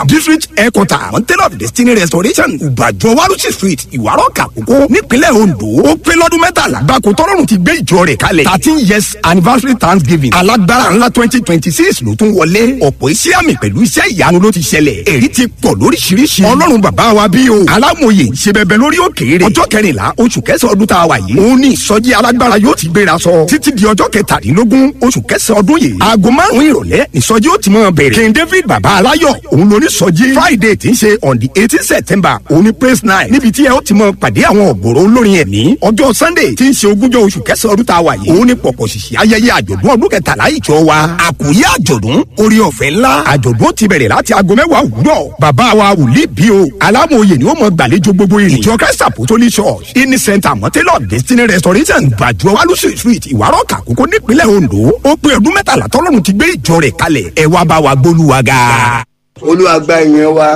district headquarter mountain of destiny restoration ìbàjọ́ warusi street ìwárọ̀ kàkókò nípínlẹ̀ ondo ó pé lọ́dún mẹ́tàlá gbáko tọ́lọ́run ti gbé ìjọ rẹ̀ kalẹ̀ thirteen years anniversary thanksgiving alágbára ńlá twenty twenty six ló tún wọlé ọ̀pọ̀ iṣẹ́ àmì pẹ̀lú iṣẹ́ ìyanu ló ti ṣẹlẹ̀ èrí ti pọ̀ lóríṣiríṣi ọlọ́run bàbá wa bí o alámòye ṣe bẹbẹ lórí òkèèrè ọjọ́ kẹrìnlá oṣù kẹsàn-án ọdún tá a wà yìí òun ní ìsọjí alágbára yóò ti gbéra sọ títí di ọjọ́ kẹtàdínlógún oṣù kẹsàn-án ọdún yìí aago márùn-ún ìrọ̀lẹ́ ìsọjí ó ti mọ̀ bẹ̀rẹ̀ king david bàbá aláyọ̀ òun lóní sọjí friday tí ń ṣe on the eighteen september òun ní praise night níbi tí ẹ ó ti mọ pàdé àwọn ọ̀gọ̀rọ̀ olórin ẹ̀mí ọjọ́ sunday tí ń ṣe ogúnjọ́ oṣù kẹsàn-án ọdún tá a wà yìí òun ní pọ̀pọ̀ ṣìṣì ayẹyẹ àjọ̀dún ọdún kẹtàlá ìjọ wa àkòyé àjọ̀dún orí ọ̀fẹ́ ńlá àjọ̀dún ti bẹ̀rẹ̀ láti aago mẹ́wàá òwúrọ̀ bàbá wa wòlíì bí o alámòye ni ó mọ gbàlejò gbogbo ìrìn ìjọ christ apostolic church ini center mọ́tẹ́lọ̀ destiny restoration gbàjọ wálúṣì street ìwárọ̀ kàkókò nípínlẹ̀ ondo ó pé ọdún mẹ́tàlá tọ́lọ́run ti gbé ìjọ rẹ̀ kalẹ̀ ẹ wá bá wa gbólúwa ga. olúwa gba ìyẹn wa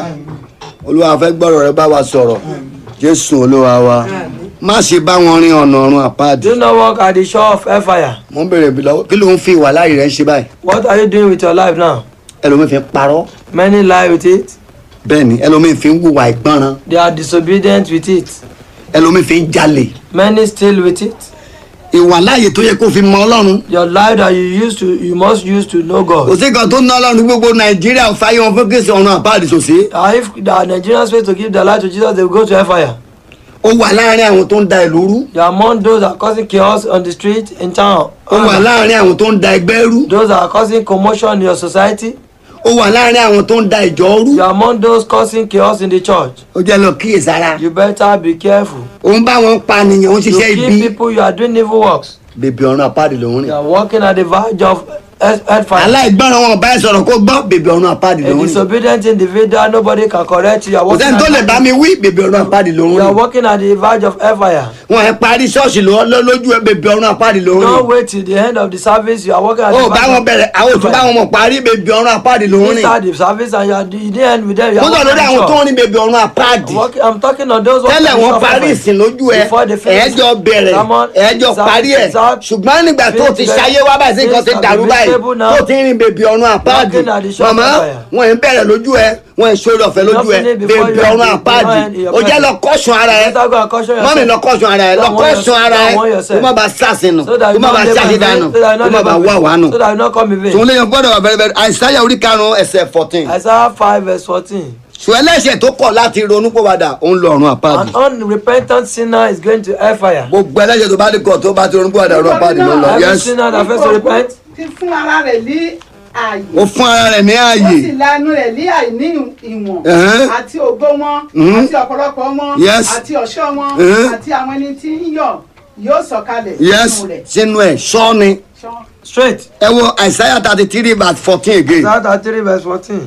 olúwa fẹ́ gbọ́rọ̀ rẹ bá wa sọ̀rọ̀ jésù olúwa wa má ṣe bá wọn rin ọ̀nà ọ̀run àpáàdì. Do not walk at the shore of hellfire. mo ń bèrè bí lọ́wọ́ kí ló ń fi ìwà láàyè rẹ ṣe báyìí What are you doing with your life now? ẹlòmíì fi ń parọ́ Many lie with it. bẹ́ẹ̀ ni ẹlòmíì fi ń hùwà ìgbọràn They are disobedient with it. ẹlòmíì fi ń jalè Many steal with it. ìwà láàyè tó yẹ kó fi mọ ọlọ́run Your life that you used to, you must use to know kò God. sí kan tó ná ọlọ́run gbogbo nàìjíríà fáyé wọn fún kéésì ọ̀run àpáàdì sòsí Uh, if the Nigerians fail to give their life to Jesus, they will go to hellfire. ó wà láàrin àwọn tó ń da ìlú rú You are among those that are causing chaos on the street in town. ó wà láàrin àwọn tó ń da ẹgbẹ́ rú Those that are causing commotion in your society. ó wà láàrin àwọn tó ń da ìjọ rú You are among those causing chaos in the church. ó jẹ́ lọ kíyèsára You better be careful. ó ń bá wọn pa nìyẹn ó ń You ṣiṣẹ́ kill ibi people, you are doing evil works. bèbè ọ̀run àpáàdì ló ń You rìn are walking at the verge of hell- hellfire. aláìgbọràn wọn bá ẹ sọ̀rọ̀ kó gbọ́ bèbè ọ̀run àpáàdì ló A ń rìn disobedient individual, nobody can correct you. You are kò walking, sẹ́ni tó lè at, bá mi wí bèbè ọ̀run àpáàdì ló ń you are rìn walking at the verge of hellfire. wọn ẹ parí ṣọ́ọ̀ṣì lọ lọ- lójú ẹ bèbè ọ̀run àpáàdì ló ń Don't rìn wait till the end of the service. You are walking at ó the bá wọn verge bẹ̀rẹ̀ àwọn òtún bá wọn mọ̀ parí bèbè ọ̀run àpáàdì ló ń You rìn start the service and you are you didn't end with them. You mo are sọ walking lórí at àwọn the tó ń shore. rìn bèbè ọ̀run àpáàdì Walking, I'm talking on those walking tẹ́lẹ̀ at the wọn shore of parí hellfire. ìsìn lójú ẹ Before they finish ẹ̀ẹ́jọ bẹ̀rẹ̀ sermon, ẹ̀ẹ́jọ service parí ẹ̀ is out. ṣùgbọ́n nígbà tó ti Finish ṣayé wá báyìí sí nǹkan ti things dàrú are báyìí visible now. tó ti ń rìn bèbè ọ̀run àpáàdì Walking at the shore of màmá hellfire. wọn ì ń bẹ̀rẹ̀ lójú ẹ wọn ì ṣòro ọ̀fẹ́ lójú ẹ Nothing before bèbè you ọ̀run and the àpáàdì Lord in your ó jẹ́ presence. lọ kọ́sùn ara ẹ Better go and caution yourself. mọ́mí lọ kọ́sùn ara ẹ lọ Don't warn kọ́sùn yourself. ara ẹ Don't warn kó yourself. má ba sàṣìnù So that kó you má not ba labor in ṣàṣìdànù vain, so that you kó not má ba labor in wà vain, wánu. so that you not come in vain. tòun lè yan gbọ́dọ̀ wà bẹ̀rẹ̀ bẹ̀rẹ̀ àìsáyà orí karùn-ún ẹsẹ̀ fourteen Isaiah 5 verse 14. ṣùgbọ́n ẹlẹ́ṣẹ̀ tó kọ̀ láti ronú pọ̀ padà ó ń lọ ọ̀run àpáàdì An unrepentant sinner is going to hellfire. gbogbo ẹlẹ́ṣẹ̀ tó bá ní kọ̀ tó bá ti ronú pọ̀ padà ọ̀run àpáàdì ló ń lọ Every yes sinner that fails to repent, ti fún ara rẹ̀ ní ààyè ó fún ara rẹ̀ ní ó ààyè sì lanu rẹ̀ ní àìní ìwọ̀n Ẹ̀hẹ́n. àti ògo wọn Mhm. àti ọ̀pọ̀lọpọ̀ wọn Yes. àti ọ̀ṣọ́ wọn Ẹ̀hẹ́n. àti àwọn ẹni tí ń yọ̀ yóò sọ̀kalẹ̀ yes nínú rẹ̀ sínú ẹ̀ sọ́ni Ṣán. straight. ẹ wo àìsáyà thirty three verse fourteen again Isaiah 3 verse 14.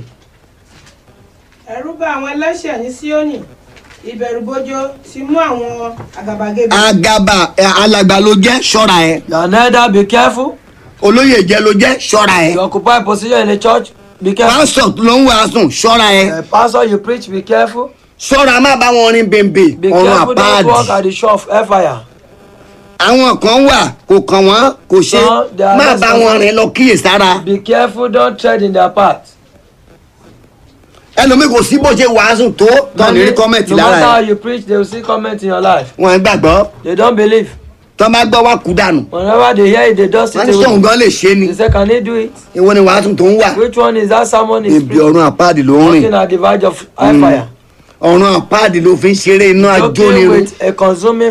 ẹ̀rù bá àwọn ẹlẹ́ṣẹ̀ ní síónì ìbẹ̀rùbojo ti mú àwọn àgàbàgebè agaba ẹ, alàgbà ló jẹ́ ṣọ́ra ẹ̀ You are neither be careful. olóyè jẹ́ ló jẹ́ ṣọ́ra ẹ̀ You occupy a position in the church, be careful. pásítọ̀ ló ń wàásùn ṣọ́ra ẹ̀ Uh, pastor, you preach, be careful. ṣọ́ra má bá wọn rin bèbè Be ọ̀run careful, don't walk àpáàdì at the shore of hellfire. àwọn kan wà kò kàn wọ́n kò ṣe No, they are má not bá wọn supposed- rìn lọ kíyèsára Be careful, don't tread in their path. ẹlòmíì kò sí bó ṣe wàásùn tó tán ní rí kọ́mẹ̀tì no matter how lára ẹ̀ you preach, they will see comment in your life. wọ́n gbàgbọ́ They don't believe. tán bá gbọ́ wá kú dànù Whenever they hear it, they just wọ́n sit ní sóhun away. gan lè ṣe ni They say, can he do it? ìwọ ni wàásùn tó ń wà Which one is that sermon is ibi preaching? ọ̀run àpáàdì ló ń rìn Walking at the verge of hellfire. ọ̀run àpáàdì ló fi ń ṣeré iná Joking ajónirun with a consuming